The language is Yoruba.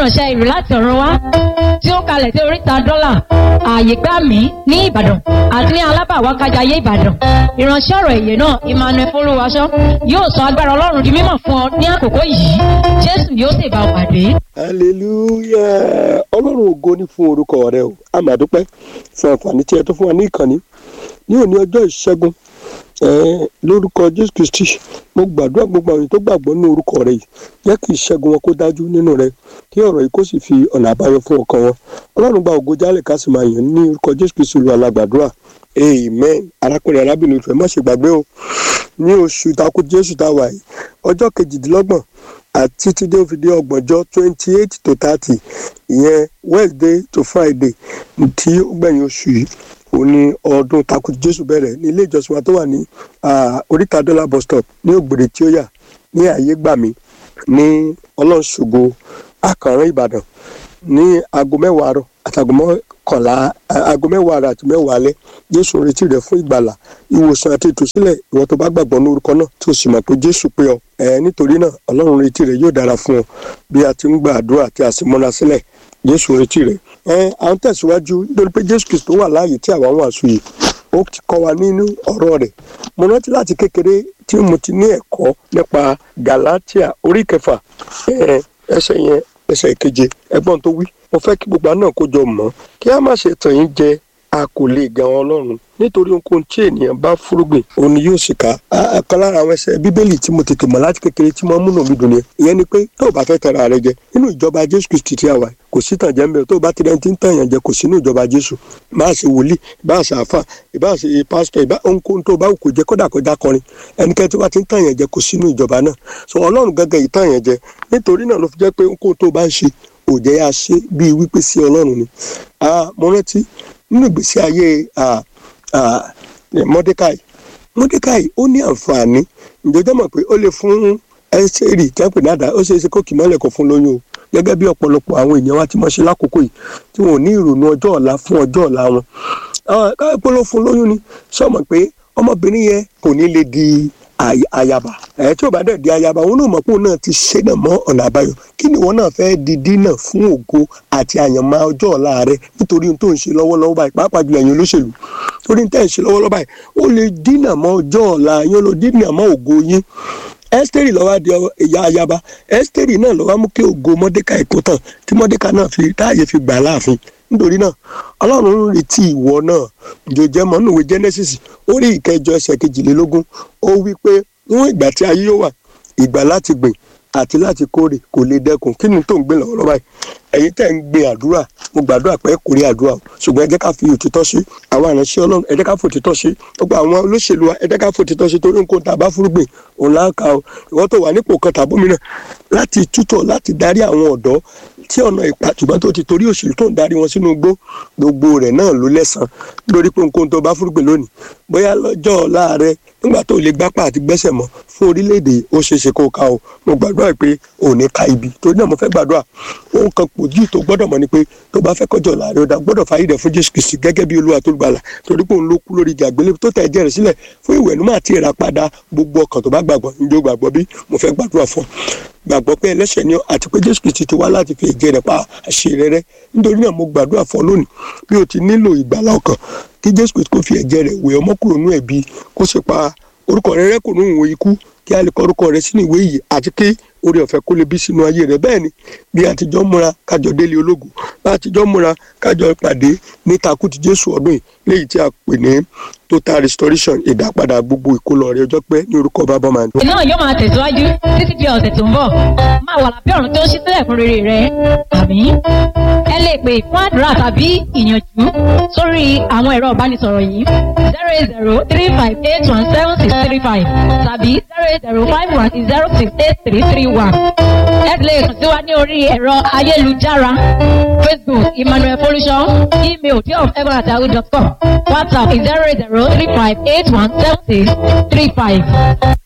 ìránṣẹ́ ìrù láti ọ̀run wá tí ó kalẹ̀ sí oríta dọ́là ààyè gbà mí ní ìbàdàn àti ní alábàwákájayé ìbàdàn ìránṣẹ́ ọ̀rọ̀ èyè náà emmanuel folúwaṣọ yóò sọ agbára ọlọ́run di mímọ̀ fún ọ ní àkókò yìí jésù yóò sì bá ọ pàdé. hallelujah ọlọ́run ògo ní fún orúkọ rẹ o a máa dúpẹ́ fún àǹfààní tí ẹ tó fún wa ní ìkànnì ní òní ọjọ́ ìṣẹ́gun eh, lórúkọ jésù kristi mo gbàdúrà gbogbo àwọn tó gbàgbọ́ ní orúkọ rẹ yìí jẹ́ kí ìṣẹ́gun wọn kó dájú nínú rẹ kí ọ̀rọ̀ yìí kó sì fi ọ̀nà àbáyọ fún ọkàn wọn ọlọ́run gba ògo jálẹ̀ ká sì máa yàn ní orúkọ jésù kristi lu alágbàdúrà amen arákùnrin arábìnrin ìfẹ́ má ṣe gbàgbé o ní oṣù takú jésù tá a wà yìí ọjọ́ kejìdínlọ́gbọ̀n àti títí dé òfìdí ọgbọ̀njọ́ twenty eight to thirty ìyẹn wednesday to friday tí ó gbẹ̀yìn oṣù yìí òun ni ọdún takú jésù bẹ̀rẹ̀ ní ilé ìjọsìn wa tó wà ní oríta dọ́là bus stop ní ògbèrè tí ó yà ní àyè gbà mí ní ọlọ́ṣogbo àkànrán ìbàdàn ní aago mẹ́wàá àárọ̀ àtàgọ́ mọ́kànlá aago mẹ́wàá àárọ̀ àti mẹ́wàá alẹ́ jésù ń retí rẹ fún ìgbàlà ìwòsàn àti ìtúsílẹ̀ ìwọ tó bá gbàgbọ́ ní orúkọ náà tí o sì mọ̀ pé jésù pé ọ ẹ nítorí náà ọlọ́run ń retí rẹ yóò dára fún ọ bí a ti ń gba àdúrà tí a sì múra sílẹ̀ jésù ń retí rẹ ẹ à ń tẹ̀síwájú nítorí pé jésù kristo wà láàyè tí àwa ń wàásù yìí ó ti kọ́ wa nínú ọ̀rọ̀ rẹ̀ mo rántí láti kékeré tí mo ti ní ẹ̀kọ́ nípa galatia orí kẹfà ẹsẹ̀ yẹn ẹsẹ̀ ìkeje ẹgbọ́n tó wí mo fẹ́ kí gbogbo àná kó jọ mọ́ kí a má ṣe tàn yín jẹ a kò lè gan ọlọ́run nítorí ohunkóhun tí ènìyàn bá fúrúgbìn òun ni yóò sì ká ọ̀kan lára àwọn ẹsẹ̀ bíbélì tí mo tètè mọ̀ láti kékeré tí mo múnú mi dùn ni ìyẹn ni pé tó o bá fẹ́ tẹ̀ra rẹ jẹ nínú ìjọba jésù kristi tí a wà kò sí tàn jẹ́ ń bẹ̀ tó o bá ti rẹ́ni tí ń tàn yàn jẹ kò sínú ìjọba jésù bá a ṣe wòlíì bá a ṣe àfà bá a ṣe pásítọ̀ ìbá ohunkóhun tó o bá kò jẹ kódà kọjá kọrin ẹnikẹ́ni tó bá ti ń tàn yàn jẹ kò sínú ìjọba náà so ọlọ́run gángan yìí tàn yàn jẹ nítorí náà ló fi jẹ́ pé ohunkóhun tó o bá ń ṣe òjẹ́ yà ṣe bíi wípé sí ọlọ́run ni mo rántí nínú ìgbésí ayé mordecai mordecai ó ní àǹfààní ìjọjọ́ mọ̀ pé ó lè fún ẹ́sẹ̀rì tẹ́pẹ̀ dáadáa ó ṣeé ṣe kó kì mọ́lẹ̀ kó fún lóyún o gẹ́gẹ́ bí ọ̀pọ̀lọpọ̀ àwọn èèyàn wa ti mọ̀ ṣe lákòókò yìí tí wọn ò ní ìrònú ọjọ́ ọ̀la fún ọjọ́ ọ̀la wọn káyọ̀ pé ló fún lóyún ni sọ́mọ̀ pé ọmọbìnrin yẹn kò ní lè di ayaba ẹ tí o bá dẹ̀ di ayaba òun náà mọ̀ pé òun náà ti ṣe náà mọ́ ọ̀nà àbáyọ kí ni ìwọ náà fẹ́ di dínà fún ògo àti àyànmọ́ ọjọ́ ọ̀la rẹ nítorí ohun tó ń ṣe lọ́wọ́lọ́wọ́ báyìí pàápàá jùlọ ẹ̀yin olóṣèlú torí tẹ́ ń ṣe lọ́wọ́lọ́wọ́ báyìí ó lè dínà mọ́ ọjọ́ ọ̀la yín ó lè dínà mọ́ ògo yín ẹ́sítẹ́rì lọ́wọ́ di ìyá ayaba ẹ́sítẹ́rì náà lọ́wọ́ mú kí ògo mọ́dékà èkó tán tí mọ́dékà náà fi táàyè fi gbà láàfin nítorí náà ọlọ́run ń retí ìwọ náà jòjẹ́ mọ́ nùwé genesis orí ìkẹjọ ẹsẹ̀ kejìlélógún ó wí pé níwọ̀n ìgbà tí ayé yóò wà ìgbà láti gbìn àti láti kórè kò lè dẹkùn kí ni tó ń gbé lọ́wọ́ lọ́wọ́ báyìí ẹ̀yin tẹ́ ń gbin àdúrà mo gbàdúrà pé kò rí àdúrà o ṣùgbọ́n ẹ jẹ́ ká fi òtítọ́ sí àwọn àránṣẹ́ ọlọ́run ẹ jẹ́ ká fi òtítọ́ sí gbogbo àwọn olóṣèlú wa ẹ jẹ́ ká fi òtítọ́ sí torí nǹkan tá a bá fúrúgbìn òun láǹkà o ìwọ́n tó wà nípò kan tàbómìnà láti tútọ̀ láti darí àwọn ọ̀dọ́ tí ọ̀nà ìpàtùbọ̀n tó ti torí òṣèlú tó ń darí wọn sínú igbó gbogbo rẹ̀ náà ló lẹ́sàn lórí pé nǹkan tó bá fúrúgbìn lónìí bóyá lọ́jọ́ ọ̀la rẹ nígbà tó lè gbápá àti gbẹ́sẹ̀ mọ́ fún orílẹ̀-èdè ó ṣeé ṣe kó ká o mo gbàdúrà pé ò ní ka ibi torí náà mo fẹ́ gbàdúrà ohun kan pòjì tó gbọ́dọ̀ mọ̀ ni pé tó bá fẹ́ kọjọ́ ọ̀la rẹ ó dá gbọ́dọ̀ fàyè rẹ̀ fún jésù kristi gẹ́gẹ́ bí olúwa tó gbàlà torí pé òun ló kú lórí ìjà àgbélébùú tó tẹ̀ ẹ̀jẹ̀ rẹ̀ sílẹ̀ fún ìwẹ̀nùmọ́ àti ìràpadà gbogbo ọkàn tó bá gbàgbọ́ njó gbàgbọ́ bí mo fẹ́ gbàdúrà fún gbàgbọ́ pé ẹlẹ́ṣẹ̀ ni àti pé jésù kristi ti wá láti fi ẹ̀jẹ̀ rẹ̀ pa àṣírí rẹ̀ nítorí náà mo gbàdúrà fún ọ lónìí bí o ti nílò ìgbàlà ọkàn kí jésù kristi kó fi ẹ̀jẹ̀ rẹ̀ wẹ̀ ọmọ kúrò nú ẹ̀bi kó sì pa orúkọ rẹ̀ rẹ́ kò nú ìwé ikú kí a lè kọ orúkọ rẹ̀ sínú ìwé yìí àti kí orí ọ̀fẹ́ kó lè bí sínú ayé rẹ̀ bẹ́ẹ̀ ni bí àtijọ́ múra kájọ délé ológun bá àtijọ́ múra kájọ pàdé ní takùtì jésù ọdún yìí léyìí tí a pè ní total restoration ìdápadà gbogbo ìkólọ rẹ̀ ọjọ́ pẹ́ ní orúkọ bàbá màá dùn. náà yóò máa tẹ̀síwájú títí di ọ̀sẹ̀ tó ń bọ̀ máa wà lábẹ́ ọ̀run tó ń ṣí sílẹ̀ fún rere rẹ̀ àmì ẹ lè pè fún àdúrà tàbí ìyànjú sórí àwọn ẹ̀rọ ìbánisọ̀rọ̀ yìí zero eight zero three five eight one seven six three five tàbí zero eight zero five one zero six eight three three one ẹ lè kàn sí wa ní orí ẹ̀rọ ayélujára facebook emmanuel folusho email deofegbonatahu.com whatsapp zero eight zero three five eight one seven six three five.